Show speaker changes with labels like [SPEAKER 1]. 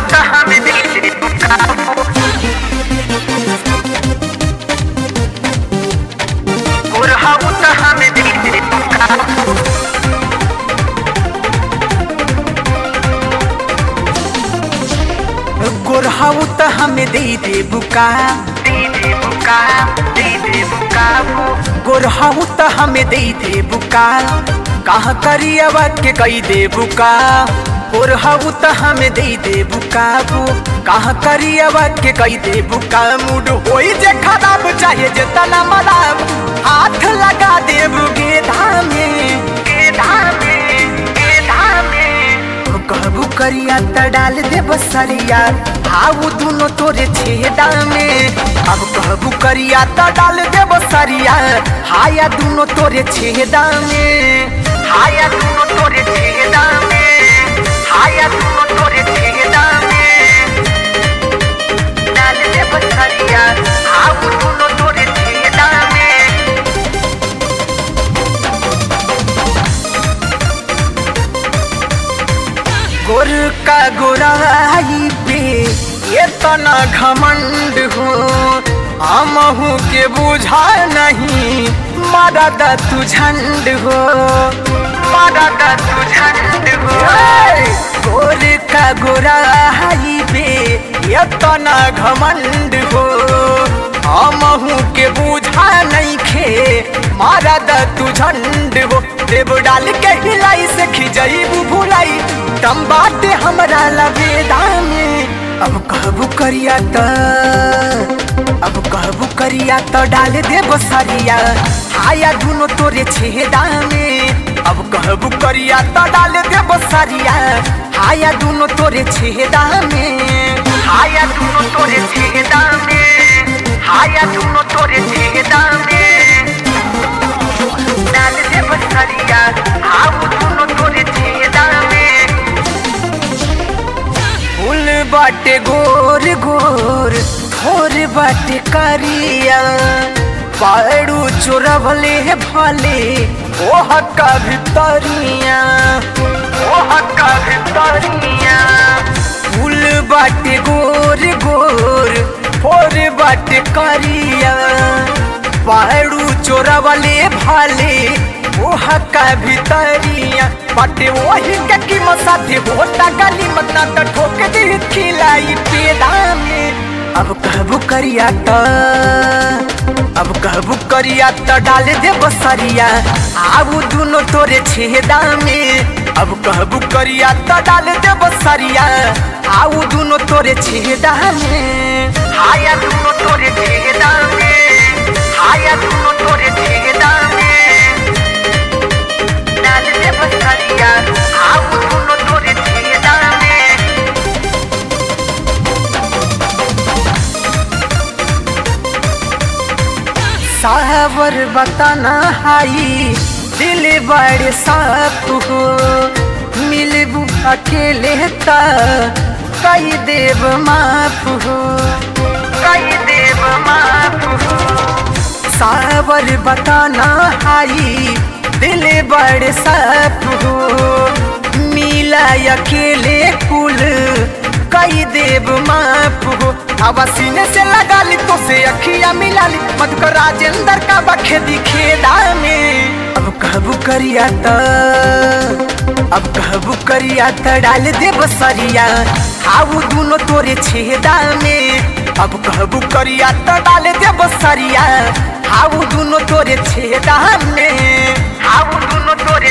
[SPEAKER 1] त हमें दे बुका गोरहाऊ त हमें दे बुका
[SPEAKER 2] गोरहाऊ त हमें दे दे बुका
[SPEAKER 1] दे दे बुका दे दे बुका
[SPEAKER 2] गोरहाऊ त हमें दे दे बुका कहाँ करियवा के कई दे बुका गोरहाऊ त हमें दे दे बुका कहाँ करियवा के कई दे बुका मूड होई जे खराब चाहे जे तना मलाब हाथ लगा देब गेधा में
[SPEAKER 1] गेधा में गेधा में
[SPEAKER 2] कहबू करिया त डाल दे बसरिया हाउ दुनो तोरे छेदा में अब कहबू करिया त डाल दे बसरिया हाया दुनो तोरे छेदा में
[SPEAKER 1] हाया दुनो तोरे छेदा में हाया दुनो तोरे छेदा में डाल दे बसरिया हाउ दुनो तोरे छेदा में
[SPEAKER 2] गोर का गोराई पे ये तना घमंड हो हमहू के बुझा नहीं मारा दा तू झंड हो
[SPEAKER 1] मारा का तू झंड हो
[SPEAKER 2] गोर का गोराई पे ये तना घमंड हो हमहू के बुझा नहीं खे मारा दा तू झंड हो देव डाल के हिलाई से खिजईबू भुलाई तम बाटे हमरा लबेदा में अब कहबू करिया त अब कहबू करिया त डाल दे बसरिया हाया दुनो तोरे छेदा में अब कहबू करिया त डाल दे बसरिया हाया दुनो तोरे छेदा में
[SPEAKER 1] हाया दुनो तोरे छेदा में हाया दुनो तोरे छेदा में डाल दे बसरिया हाउ दुनो तोरे छेदा में
[SPEAKER 2] फूल बाटे गोर गोर थोर बाटे करिया पाड़ू चोरवले भले ओह का भितरिया
[SPEAKER 1] ओह का भितरिया
[SPEAKER 2] फूल बाटे गोर गोर थोर बाटे करिया पाड़ू चोरवले भले ओह का भितरिया बाटे वही के कीमत साथे होता गली मत ना त ठोक दे खिलाई पेड़ा में अब कहबू करिया त अब कहबू करिया त डाल दे बसरिया आबू दुनो तोरे छेदा में अब कहबू करिया त डाल दे बसरिया आऊ दुनो तोरे छेदा में
[SPEAKER 1] हाया दुनो तोरे छेदा में हाया दुनो तोरे छेदा में डाल दे बसरिया हाउ दुनो तोरे छेदा में
[SPEAKER 2] सावर बताना हाई दिल बड़े साफ हो मिलबू अकेले ता कई देव माफ हो
[SPEAKER 1] कई देव माफ हो
[SPEAKER 2] सावर बताना हाई दिल बड़े साफ हो मिला अकेले कुल कई देव माफ हो अब सीने से लगा ली तो से अखिया मिला ली मत को राजेंद्र का बखे दिखेदा में अब कहबू करिया त अब कहबू करिया त डाल दे बसरिया हाउ दुनो तोरे छेदा में अब कहबू करिया त डाल दे बसरिया हाउ दुनो तोरे छेदा में
[SPEAKER 1] हाउ दुनो तोरे